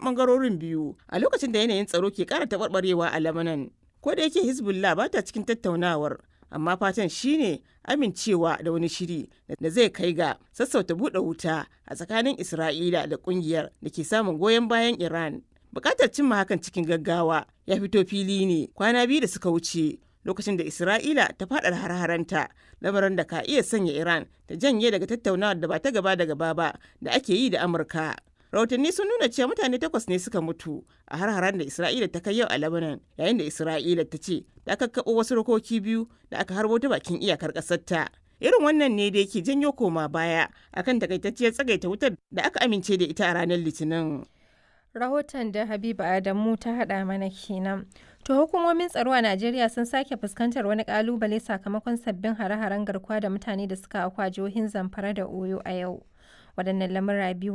bangarorin biyu a lokacin da yanayin tsaro ke kara taɓarɓarewa a Lebanon. Ko da yake Hezbollah ba ta cikin tattaunawar, amma fatan shine amincewa da wani shiri da zai kai ga sassauta buɗe wuta a tsakanin Isra'ila da ƙungiyar da ke samun goyon bayan Iran. Bukatar cimma hakan cikin gaggawa ya fito fili ne kwana biyu da suka wuce lokacin da Isra'ila ta faɗa har-haranta lamarin da ka iya sanya Iran ta janye daga tattaunawar da ba ta gaba da gaba ba da ake yi da Amurka. Rahotanni sun nuna cewa mutane takwas ne suka mutu a har-haren da Isra'ila ta kai yau a Lebanon yayin da Isra'ila ta ce ta kakkaɓo wasu rokoki biyu da aka harbo ta bakin iyakar ƙasarta. Irin wannan ne da yake janyo koma baya akan takaitacciyar tsagaita wutar da aka amince da ita a ranar Litinin. Rahoton da Habiba Adamu ta haɗa mana kenan. To hukumomin tsaro a Najeriya sun sake fuskantar wani kalubale sakamakon sabbin hare-haren garkuwa da mutane da suka akwa jihohin Zamfara da Oyo a yau. Waɗannan lamura biyu